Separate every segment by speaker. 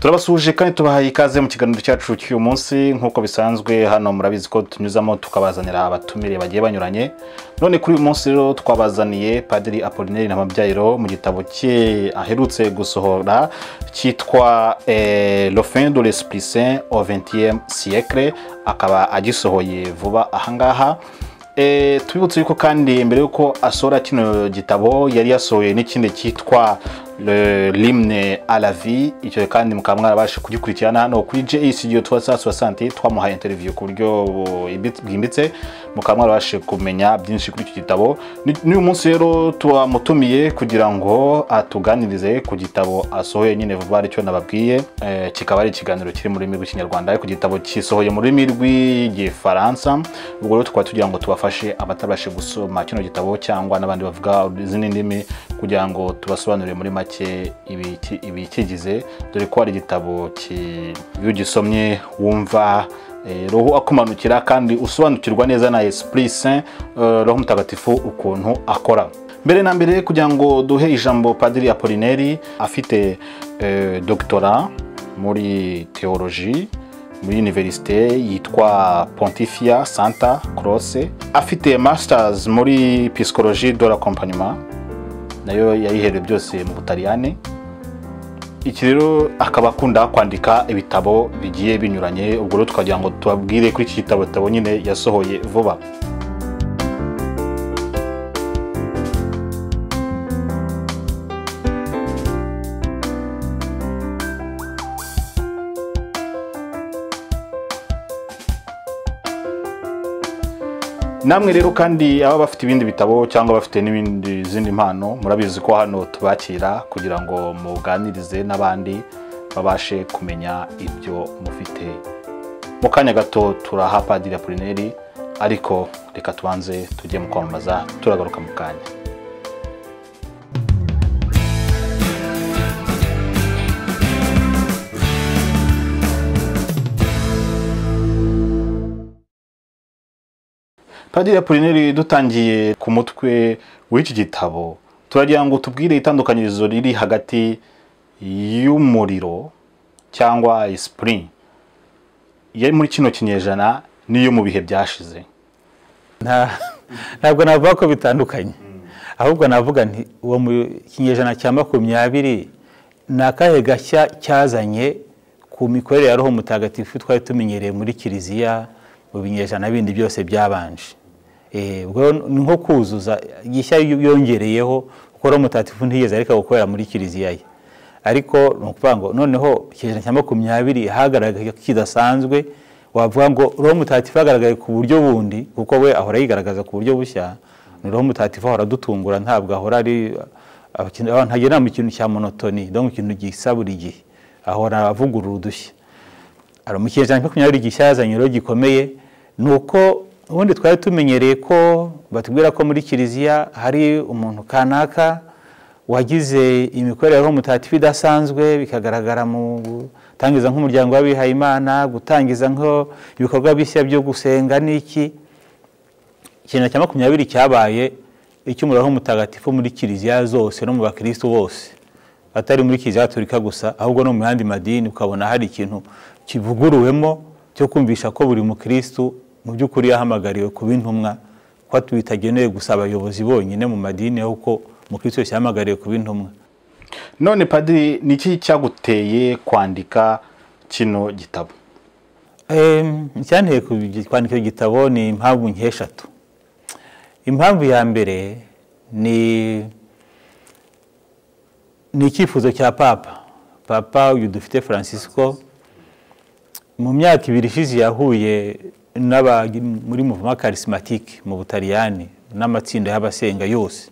Speaker 1: turabasuhuje kandi tubahaye ikaze mu kiganiro cyacu cy'uyu munsi nk'uko bisanzwe hano murabizi ko tunyuzamo tukabazanira abatumire bagiye banyuranye none kuri uyu munsi rero twabazaniye padiri apolineri ntamabyayiro mu gitabo cye aherutse gusohora cyitwa rofin de l'esprit saint au vingtième siècle akaba agisohoye vuba ahangaha tubibutse yuko kandi mbere y'uko asohora kino gitabo yari yasohoye n'ikindi cyitwa rimwe aravi icyo kandi mukaba mwarabasha kugikurikirana hano kuri je isigiye tuba saa sante twamuhaye interiviyu ku buryo bwimbitse mukaba mwarabashe kumenya byinshi kuri icyo gitabo n'uyu munsi rero tuwamutumiye kugira ngo atuganirize ku gitabo asohoye nyine vuba aricyo nababwiye kikaba ari ikiganiro kiri mu rurimi rw'ikinyarwanda ariko igitabo gisohoye mu rurimi rw'igifaransa ubwo rero tukaba tugira ngo tubafashe abatabashe gusoma kino gitabo cyangwa n'abandi bavuga izindi ndimi kugira ngo tubasobanurire muri make ibikigize dore ko hari igitabo iyo ugisomye wumva roho akumanukira kandi usobanukirwa neza na esprit saint roho mutagatifu ukuntu akora mbere na mbere kugira ngo duhe ijambo padiri apolineri afite dogitora muri teoloji muri univerisite yitwa pontifia santa crosse afite masters muri pisikoloji de la nayo yayihereye byose mu butaliyane iki rero akaba akunda kwandika ibitabo bigiye binyuranye ubwo rero tukagira ngo tubabwire kuri iki gitabo gitabo nyine yasohoye vuba namwe rero kandi aba bafite ibindi bitabo cyangwa bafite n'ibindi zindi mpano murabizi ko hano tubakira kugira ngo muganirize n'abandi babashe kumenya ibyo mufite mu kanya gato turaha padiri apulineri ariko reka tubanze tujye mu kwamamaza turagaruka mu kanya padiri apulineri dutangiye ku mutwe w'iki gitabo turagira ngo tubwire itandukanyirizo riri hagati y'umuriro cyangwa isipuri yari muri kino kinyejana n'iyo mu bihe byashize
Speaker 2: ntabwo navuga ko bitandukanye ahubwo navuga nti uwo mu kinyejana cya makumyabiri ni akahe gashya cyazanye ku mikorere ya roho mutagatifu twari tumenyereye muri kiliziya mu binyejana bindi byose byabanje ni nko kuzuza gishya yongereyeho ukora umutatifu ntiyeze ariko gukorera muri kiliziya ye ariko ni ukuvuga ngo noneho ikinyejana cya makumyabiri hagaragaye ko kidasanzwe wavuga ngo roho mutatifu hagaragaye ku buryo bundi kuko we ahora yigaragaza ku buryo bushya ni roho mutatifu ahora adutungura ntabwo ahora ari ntagera mu kintu cya monotoni no mu kintu gisa buri gihe ahora avugurura udushya mu cya makumyabiri gishyazanye rero gikomeye ni uko ubundi twari tumenyereye ko batubwira ko muri kiliziya hari umuntu kanaka wagize imikorere y'umutatifu idasanzwe bikagaragara mu gutangiza nk'umuryango w'abihayimana gutangiza ibikorwa bishya byo gusenga n'iki ikintu cya makumyabiri cyabaye icy'umuriro w'umutagatifu muri kiliziya zose no mu bakirisitu bose atari muri kiliziya gaturika gusa ahubwo no mu yandi madini ukabona hari ikintu kivuguruwemo cyo kumvisha ko buri mukirisitu mu by'ukuri yahamagariwe kuba intumwa ko bitagenewe gusa abayobozi bonyine mu madini ahubwo umukirisitu wese yahamagariwe kuba intumwa
Speaker 1: none padiri ni iki cyaguteye kwandika kino gitabo
Speaker 2: icyanteye kwandika igitabo ni impamvu nk'eshatu impamvu ya mbere ni ni icyifuzo cya papa papa uyu dufite francisco mu myaka ibiri ishize yahuye muri muvuma karisimatike mu butaliyani n'amatsinda y'abasenga yose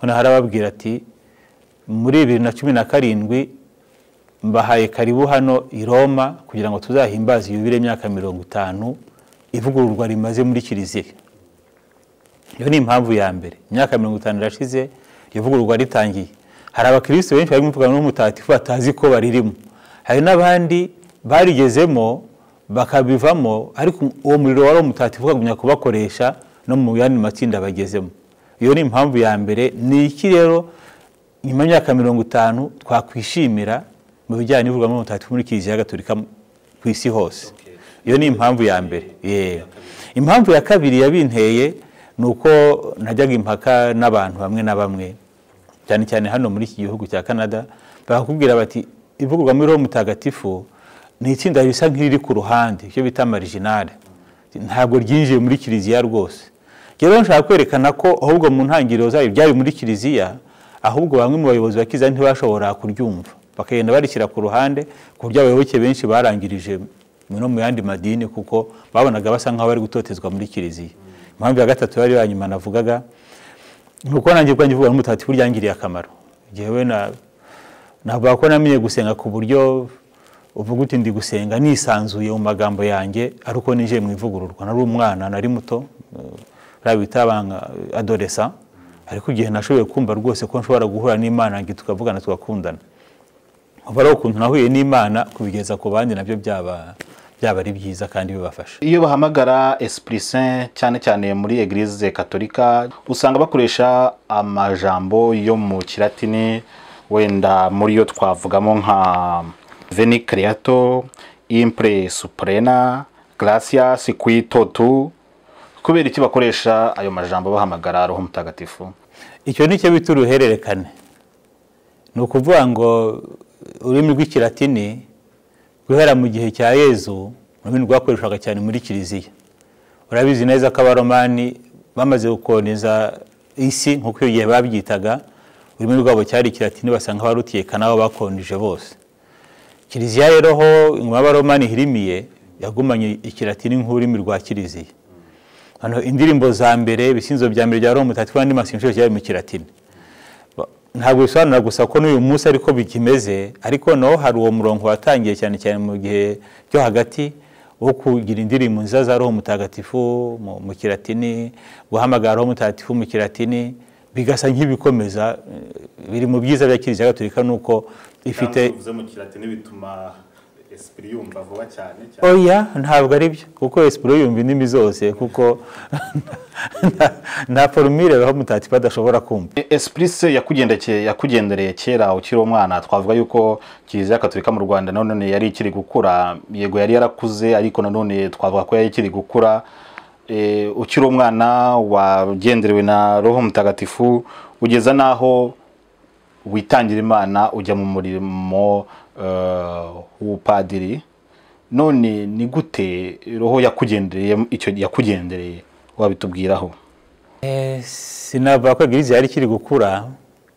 Speaker 2: noneho arababwira ati muri bibiri na cumi na karindwi mbahaye karibu hano i roma kugira ngo tuzahimbaze yubire imyaka mirongo itanu ivugururwa rimaze muri kiliziya iyo ni impamvu ya mbere imyaka mirongo itanu irashize ivugururwa ritangiye hari abakirisitu benshi bari mu mvugano n'umutagatifu batazi ko baririmo hari n'abandi barigezemo bakabivamo ariko uwo muriro wari umutatifu ukagumya kubakoresha no mu yandi matsinda bagezemo iyo ni impamvu ya mbere ni iki rero nyuma y'imyaka mirongo itanu twakwishimira mu bijyanye n'ivugabutumwa mutagatifu muri kiliziya gatolika ku isi hose iyo ni impamvu ya mbere yewe impamvu ya kabiri yabinteye ni uko najyaga impaka n'abantu bamwe na bamwe cyane cyane hano muri iki gihugu cya canada bakakubwira bati ivugurwa muri roho mutagatifu ni itsinda risa nk'iriri ku ruhande icyo bita marijinale ntabwo ryinjiye muri kiliziya rwose rero nshaka kwerekana ko ahubwo mu ntangiriro zayo byari muri kiliziya ahubwo bamwe mu bayobozi ba kiliziya ntibashobora kuryumva bakagenda barishyira ku ruhande ku buryo abayoboke benshi barangirije no mu yandi madini kuko babonaga basa nk'aho bari gutotezwa muri kiliziya impamvu ya gatatu yari ya nyuma navugaga ni uko nanjye ubwanjye uvuga n'umutagatifu ryangiriye akamaro ngewe navuga ko namenye gusenga ku buryo uvuga uti ndi gusenga nisanzuye mu magambo yanjye ari uko ninjiye mu ivugururwa nari umwana nari muto buriya bita adoresa ariko igihe nashoboye kumva rwose ko nshobora guhura n'imana ngo tukavugana tugakundana uba ari ukuntu nahuye n'imana kubigeza ku bandi nabyo byaba byaba ari byiza kandi bibafasha
Speaker 1: iyo bahamagara esprit saint cyane cyane muri eglise katolika usanga bakoresha amajambo yo mu kiratini wenda muri yo twavugamo nka veni creato impre suprena gracias qui totu kubera iki bakoresha ayo majambo bahamagara roho mutagatifu
Speaker 2: icyo ni cyo bita uruhererekane ni ukuvuga ngo ururimi rw'ikiratini guhera mu gihe cya yezu ururimi rwakoreshwaga cyane muri kiliziya urabizi neza ko abaromani bamaze gukoroniza isi nk'uko iyo gihe babyitaga ururimi rwabo cyari ikiratini basanga barutekana n'abo bakonje bose kiliziya rero ho ingoma y'abaromani ihirimiye yagumanye ikiratini nk'ururimi rwa kiliziya hano indirimbo za mbere ibisinzo bya mbere bya roho mutagatifu n'andi masengesho byari mu kiratini ntabwo bisobanura gusa ko n'uyu munsi ariko bikimeze ariko naho hari uwo murongo watangiye cyane cyane mu gihe cyo hagati wo kugira indirimbo nziza za roho mutagatifu mu kiratini guhamagara roho mutagatifu mu kiratini bigasa nk'ibikomeza biri mu byiza bya kiliziya gatolika ni uko ifite
Speaker 1: mu kiratini bituma esipiri yumva vuba cyane
Speaker 2: oya ntabwo ari byo kuko esipiri yumva indimi zose kuko nta forumire aho mutatifu badashobora kumva
Speaker 1: esipiri se yakugendereye kera ukiri umwana twavuga yuko kiliziya katolika mu rwanda nanone yari ikiri gukura yego yari yarakuze ariko nanone twavuga ko yari ikiri gukura ukiri umwana wagenderewe na roho mutagatifu ugeza n'aho witangira imana ujya mu murimo ubupadiri none ni gute roho yakugendereye icyo yakugendereye wabitubwiraho
Speaker 2: sinavuga ko egerizi yari ikiri gukura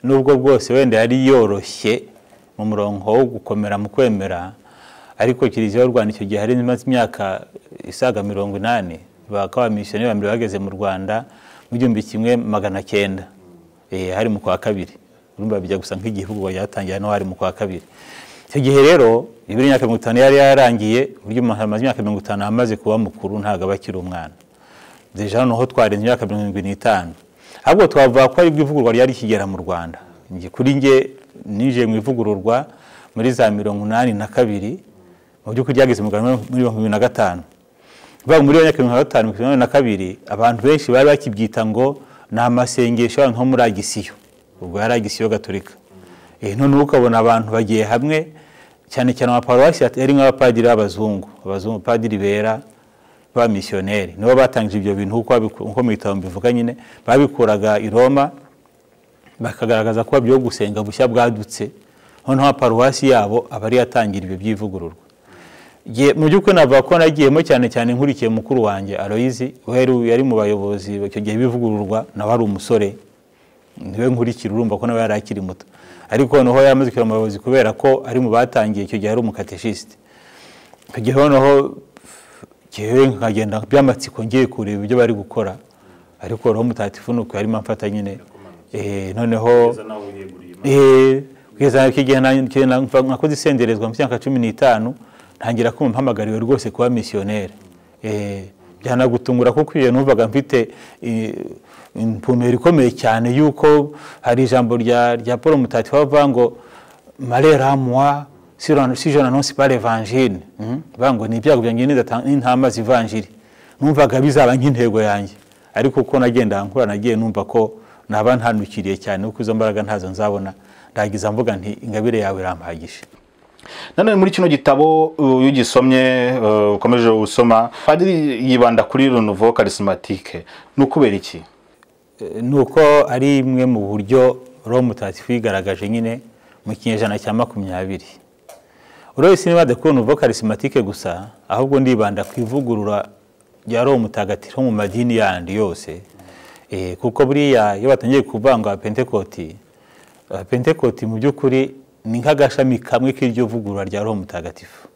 Speaker 2: n'ubwo bwose wenda yari yoroshye mu murongo wo gukomera mu kwemera ariko kiliziya y'u rwanda icyo gihe hari imyaka isaga mirongo inani bakabamisiyoni ba mbere bageze mu rwanda mu gihumbi kimwe magana cyenda hari mu kwa kabiri urumva bijya gusa nk'igihugu yatangira hano hari mu kwa kabiri icyo gihe rero ibiri imyaka mirongo itanu yari yarangiye uburyo umuntu amaze imyaka mirongo itanu amaze kuba mukuru ntabwo aba akiri umwana deja noneho twarenze imyaka mirongo irindwi n'itanu ahubwo twavuga ko aribwo ivugururwa ryari kigera mu rwanda kuri nge ninjiye mu ivugururwa muri za mirongo inani na kabiri mu by'ukuri ryageze mu rwanda muri mirongo irindwi na gatanu kuvuga muri iyo myaka mirongo itanu mirongo irindwi na kabiri abantu benshi bari bakibyita ngo ni amasengesho nko muri agisiyo ubwo yari agisiyo gaturika noneho ukabona abantu bagiye hamwe cyane cyane amaparuwasi yari nk'abapadiri b'abazungu abazungu padiri bera b'abamisiyoneri nibo batangije ibyo bintu nk'uko mu bitabo mbivuga nyine babikuraga i roma bakagaragaza ko byo gusenga bushya bwadutse noneho amaparuwasi yabo aba ari yatangira ibyo by'ivugururwa mu by'ukuri navuga ko nagiyemo cyane cyane nkurikiye mukuru wanjye aroyizi yari mu bayobozi icyo gihe bivugururwa nawe ari umusore niwe nkurikira urumva ko nawe yari akiri muto ariko noneho yaramaze kugera mu bayobozi kubera ko ari mu batangiye icyo gihe ari umukateshisite icyo gihe noneho ngewe nkagenda by'amatsiko ngiye kureba ibyo bari gukora ariko roho mutagatifu ni uko yarimo amfata nyine noneho kugeza igihe nakoze isenderezwa mu myaka cumi n'itanu ntangira kumva mpamagariwe rwose kuba misiyoneri byanagutungura kuko iyo numvaga mfite impumuro ikomeye cyane y'uko hari ijambo rya paul mutagatifu bavuga ngo mareramuwa si jana non pas l'evangile bavuga ngo ni ibyago byanjye n'intama z'ivanjiri numvaga bizaba nk'intego yanjye ariko uko nagenda nkura nagiye numva ko naba ntanukiriye cyane kuko izo mbaraga ntazo nzabona ndagiza mvuga nti ingabire yawe irampagije
Speaker 1: nanone muri kino gitabo uh, iyo ugisomye uh, ukomeje gusoma padiri yibanda kuri renouveau charismatique ni ukubera iki
Speaker 2: Eh, ni uko ari imwe mu buryo roho mutagatifu yigaragaje nyine mu kinyejana cya makumyabiri urabona niba adakubona uvuga karisimatike gusa ahubwo ndibanda ku ivugurura rya roho mutagatifu mu madini yandi yose Eh, kuko buriya iyo batangiye kuvanga pentekoti pentekoti mu by'ukuri ni nk'agashami kamwe k'iryo vugurura rya roho mutagatifu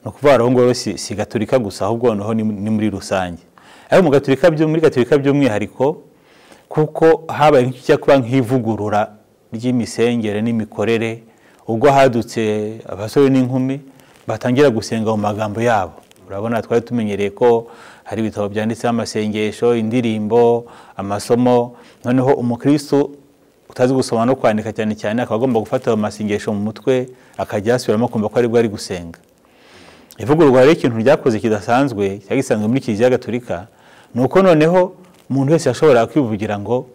Speaker 2: ni ukuvuga rero ngoro si, si gaturika gusa ahubwo noneho ni, ni muri rusange ariko mu gaturika byo muri gaturika by'umwihariko kuko habaye nk'icyo kuba nk'ivugurura ry'imisengere n'imikorere ubwo hadutse abasore n'inkumi batangira gusenga mu magambo yabo urabona twari tumenyereye ko hari ibitabo byanditseho amasengesho indirimbo amasomo noneho umukristo utazi gusoma no kwandika cyane cyane akaba agomba gufata ayo masengesho mu mutwe akajya yasubiramo akumva ko aribwo ari gusenga ivugururwa rero ikintu ryakoze kidasanzwe cyari gisanzwe muri kiliziya gatolika ni uko noneho umuntu wese yashoboraga kwivugira ngo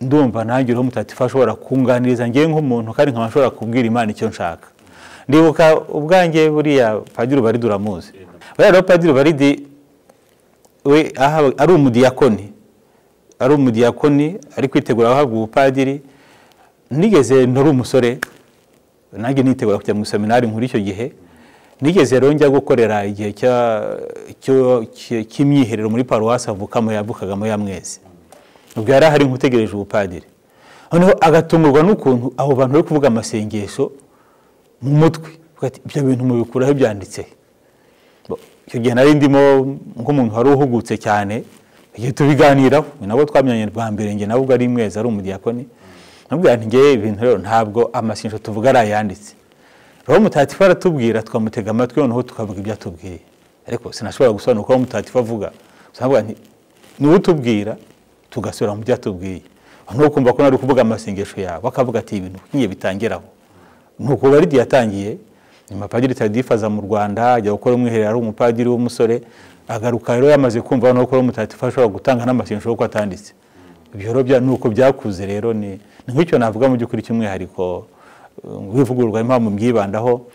Speaker 2: ndumva nanjye uriho mutatifu ashobora kunganiriza ngewe nk'umuntu kandi nkaba nshobora kubwira imana icyo nshaka ndibuka ubwanjye buriya padiri baridi uramuzi buriya rero padiri baridi we aha- ari umudiyakoni ari umudiyakoni ari kwitegura guhabwa ubupadiri nigeze ntari umusore nanjye nitegura kujya mu iseminari nkuru icyo gihe nigeze rero njya gukorera igihe cya- cyo- cy- cy'imyiherero muri paruwasi avukamo yavukagamo ya mwezi ubwo yari ahari nk'utegereje ubupadiri noneho agatungurwa n'ukuntu abo bantu bari kuvuga amasengesho mu mutwe Avuga ati, ibyo bintu mubikuraho byanditse Bo, icyo gihe nari ndimo nk'umuntu wari uhugutse cyane igihe tubiganiraho ni nabwo twamenyanye bwa mbere njye nawe ubwo ari mwezi ari umudiyakoni namubwira nti ngewe ibintu rero ntabwo amasengesho tuvuga ari ayanditse roho mutagatifu aratubwira tukamutega amatwi noneho tukavuga ibyo atubwiye ariko sinashobora gusobanura uko roho mutagatifu avuga Gusa navuga nti niwe utubwira tugasubira mu byo atubwiye noneho ukumva ko nari kuvuga amasengesho yawe akavuga ati ibintu nkiye bitangiraho nuko baridi yatangiye nyuma padiri tadifu aza mu rwanda ajya gukora umwiherero ari umupadiri w'umusore agaruka rero yamaze kumva no gukora umutagatifu ashobora gutanga n'amasengesho kuko atanditse ibyo rero bya- nuko byakuze rero ni ni nk'icyo navuga mu by'ukuri cy'umwihariko uh, wivugururwa impamvu mbyibandaho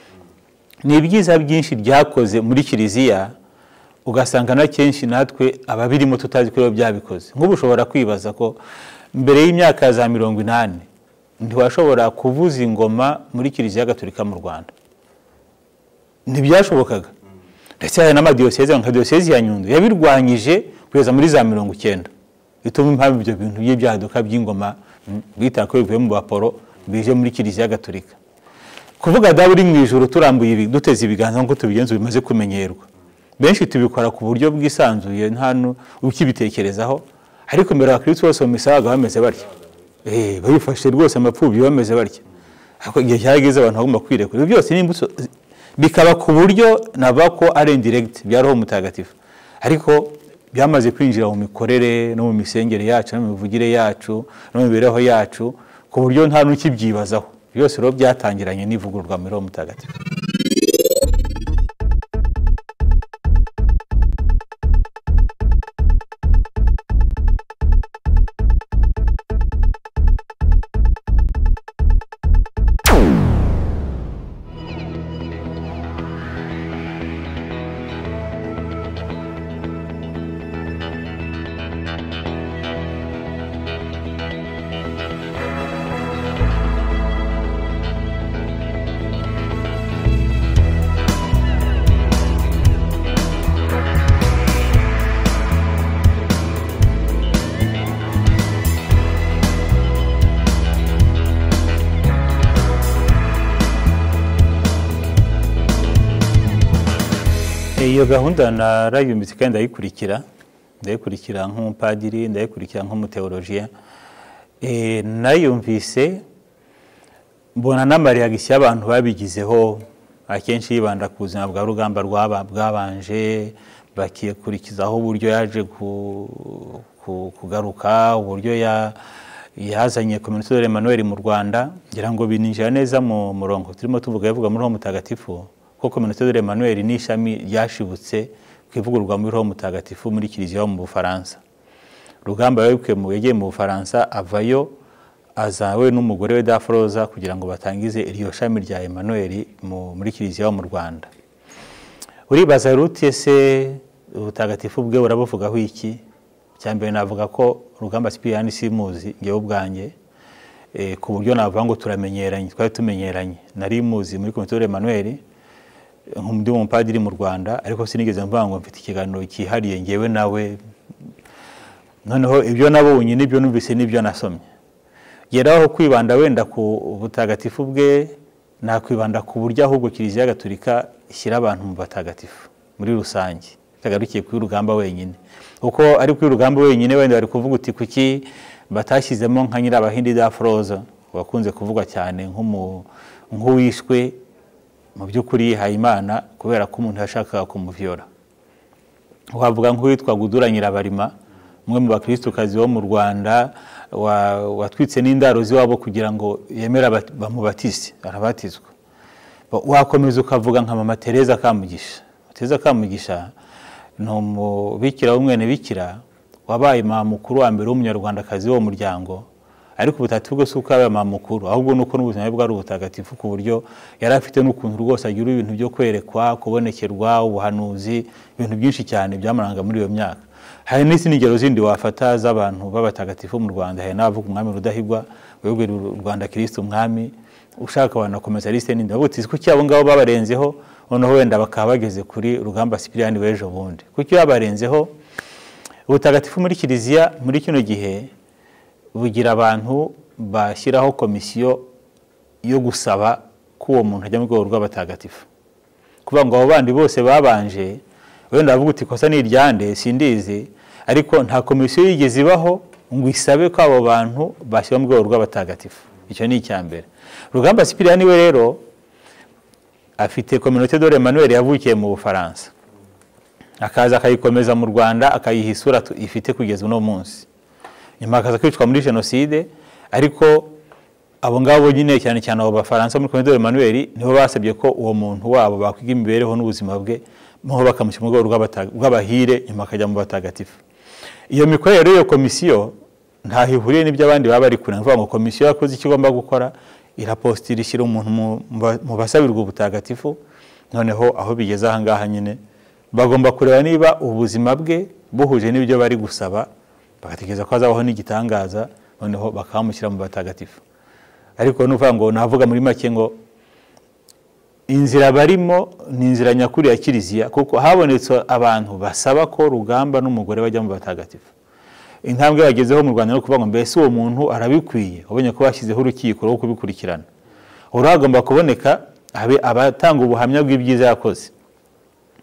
Speaker 2: ni ibyiza byinshi byakoze muri kiliziya ugasanga na kenshi natwe ababirimo tutazi ko biba byabikoze nk'ubu ushobora kwibaza ko mbere y'imyaka za mirongo inani ntiwashobora kuvuza ingoma muri kiliziya gatolika mu rwanda ntibyashobokaga ndetse hari n'amadiyoseze nka diyoseze ya nyundo yabirwanyije kugeza muri za mirongo icyenda bituma impamvu ibyo bintu by'ibyaduka by'ingoma mm, bita ko bivuye mu baporo bije muri kiliziya gatolika kuvuga dawe uri mu ijoro turambuye ibi- duteze ibiganza nk'uko tubigenza bimaze kumenyerwa benshi tubikora ku buryo bwisanzuye nta nu- ukibitekerezaho ariko mbere abakristo bose mu misa babaga bameze batya Eh, babifashe rwose amapfubyi bameze batya ariko igihe cyageze abantu bagomba kwirekura ibyo byose ni imbuto zi- bikaba ku buryo navuga ko ari indirect bya roho mutagatifu ariko byamaze kwinjira mu mikorere no mu misengere yacu no mu mivugire yacu no mu mibereho yacu ku buryo nta n'ukibyibazaho byose rero byatangiranye n'ivugururwa muri roho mutagatifu iyo gahunda narayumbitse kandi ndayikurikira ndayikurikira nk'umupadiri ndayikurikira nk'umuteolojiya Eh, nayumvise mbona n'amariyagisiyo abantu babigizeho akenshi yibanda ku buzima bwa rugamba rwaba- bwabanje bakikurikizaho uburyo yaje ku- ku- kugaruka uburyo ya- yazanye kominote de Emmanuel mu rwanda ngira ngo bininjira neza mu murongo turimo tuvuga yavuga muri roho mutagatifu ko kominote de Emmanuel ni ishami ryashibutse ku ivugururwa muri roho mutagatifu muri kiliziya yo mu bufaransa rugamba yagiye mu bufaransa avayo azawe n'umugore we daforoza kugira ngo batangize iryo shami rya Emmanuel mu- muri kiliziya yo mu rwanda uribaza rute ese ubutagatifu bwe burabuvugaho iki cya mbere navuga ko rugamba sipiriyani simuzi ngewe ubwanjye eh, ku buryo navuga ngo turamenyeranye twari tumenyeranye nari muzi muri komitore Emmanuel nk'undi mupadiri mu rwanda ariko sinigeze mvuga ngo mfite ikiganiro cyihariye ngewe nawe noneho ibyo nabonye n'ibyo numvise n'ibyo nasomye geraho kwibanda wenda ku butagatifu bwe nakwibanda ku buryo ahubwo kiliziya gatolika ishyira abantu mu batagatifu muri rusange itagarukiye kuri rugamba wenyine kuko ari kuri rugamba wenyine wenda bari kuvuga uti kuki batashyizemo nka nyirabahindi da foroza wakunze kuvugwa cyane nk'umu- nk'uwishwe mu by'ukuri yihaye imana kubera ko umuntu yashakaga kumuviyora wavuga nk'uwitwa Gudura Nyirabarima umwe mu bakirisukazi bo mu Rwanda wa- watwitse n'indaro z'iwabo kugira ngo yemere abat- bamubatize arabatizwa Ba- wakomeza ukavuga nka mama Tereza Kamugisha Tereza Kamugisha ni umubikira w'umwene bikira wabaye mama mukuru wa mbere w'umunyarwandakazi wo mu muryango ariko ubutagatifu bwe si uko yabaye mama mukuru ahubwo ni uko n'ubuzima bwe ari ubutagatifu ku buryo yari afite n'ukuntu rwose agira ibintu byo kwerekwa kubonekerwa ubuhanuzi ibintu byinshi cyane byamuranga muri iyo myaka hari n'izindi ngero zindi wafata z'abantu b'abatagatifu mu rwanda hari n'abavuga umwami rudahigwa weguriye u rwanda kirisiti umwami ushaka wanakomeza lisite n'indi bavuga uti kuki abo ngabo babarenzeho noneho wenda bakaba bageze kuri rugamba sipiriyani w'ejo bundi kuki babarenzeho ubutagatifu muri kiliziya muri kino gihe bugira abantu bashyiraho komisiyo yo gusaba ko uwo muntu ajya mu rwego rw'abatagatifu kuvuga ngo abo bandi bose babanje wenda bavuga uti kosa ni iryande sindizi ariko nta komisiyo yigeze ibaho ngo isabe ko abo bantu bashyirwa mu rwego rw'abatagatifu icyo ni icya mbere rugamba sipiriyani we rero afite kominote dore Emmanuel yavukiye mu bufaransa akaza akayikomeza mu rwanda akayiha isura tu- ifite kugeza uno munsi nyuma akaza kwicwa muri jenoside ariko abo ngabo nyine cyane cyane abo bafaransa muri komite Emmanuel nibo basabye ko uwo muntu wabo bakwiga imibereho n'ubuzima bwe noneho bakamushyira mu rwego rw'abata- rw'abahire nyuma akajya mu batagatifu iyo mikorere y'iyo komisiyo ntaho ihuriye n'ibyo abandi baba bari kure ni ukuvuga ngo komisiyo yakoze icyo igomba gukora irapostira ishyira umuntu mu- mu ba- mu basabirwa ubutagatifu noneho aho bigeze aha ngaha nyine bagomba kureba niba ubuzima bwe buhuje n'ibyo bari gusaba bagatekereza ko hazabaho n'igitangaza noneho bakamushyira mu batagatifu ariko ni ukuvuga ngo navuga muri make ngo inzira barimo ni inzira nyakuri ya kiliziya kuko habonetse abantu basaba ko rugamba n'umugore bajya mu batagatifu intambwe bagezeho mu rwanda no kuvuga ngo mbese uwo muntu arabikwiye ubonye ko bashyizeho urukiko rwo kubikurikirana ubu hagomba kuboneka abe abatanga ubuhamya bw'ibyiza yakoze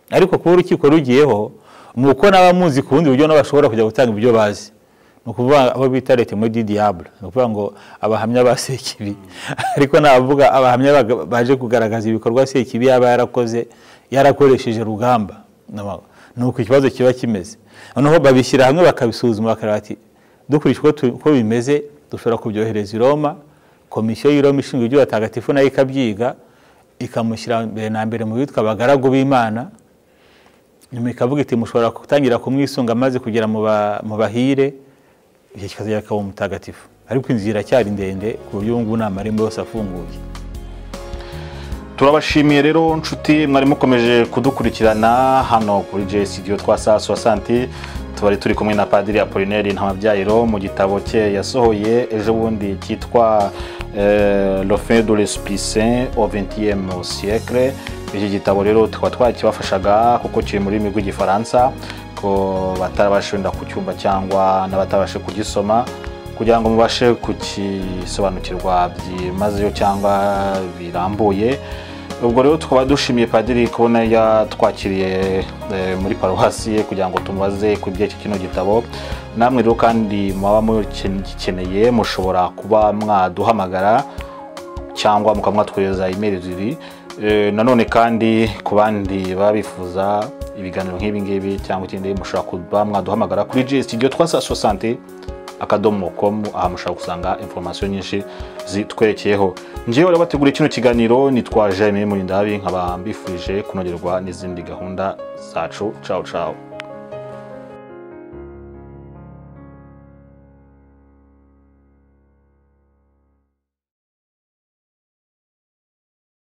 Speaker 2: ariko kuba urukiko rugiyeho ni uko n'abamuzi ku bundi buryo n'abashobora kujya gutanga ibyo bazi ni ukuvuga abo bita leta muri didiyabure ni ukuvuga ngo abahamya ba sekibi ariko navuga abahamya baga- baje kugaragaza ibikorwa sekibi yaba yarakoze yarakoresheje rugamba ni uko ikibazo kiba kimeze noneho babishyira hamwe bakabisuzuma bakareba ati dukurikije uko tu- uko bimeze dushobora kubyohereza i roma komisiyo y'i roma ishinzwe iby'abatagatifu nayo ikabyiga ikamushyira mbere na mbere mu bitwa abagaragu b'imana nyuma ikavuga iti mushobora gutangira kumwisunga maze kugera mu ba- mu bahire igihe kikazagera akaba umutagatifu ariko inzira iracyari ndende ku buryo ubu ngubu nta marembo yose afunguye
Speaker 1: turabashimiye rero nshuti mwari mukomeje kudukurikirana hano kuri J Studio twa saa swa santi tubari turi kumwe na padiri Apollinaire Ntamabyayiro mu gitabo cye yasohoye ejo bundi cyitwa euh, Le fin de l'espicin au 20e siècle iki gitabo rero tukaba twakibafashaga kuko kiri mu rurimi rw'igifaransa ko batarabasha wenda kucyumva cyangwa n'abatabasha kugisoma kugira ngo mubashe kukisobanukirwa byimazeyo cyangwa birambuye ubwo rero tukaba dushimiye padiri kubona yatwakiriye eh, muri paruwasi ye kugira ngo tumubaze ku by'iki kino gitabo namwe rero kandi mwaba mugikeneye mushobora kuba mwaduhamagara cyangwa mukaba mwatwohereza imeri zibiri Eh, nanone kandi ku bandi baba bifuza ibiganiro nk'ibi ngibi cyangwa ikindi mushobora kuba mwaduhamagara kuri J studio twa saa sosante akadomo komu aha mushobora gusanga informasiyo nyinshi zitwerekeyeho ngewe rero bategura kino kiganiro nitwa Jeremy Murindabi nkaba mbifurije kunogerwa n'izindi gahunda zacu ciao ciao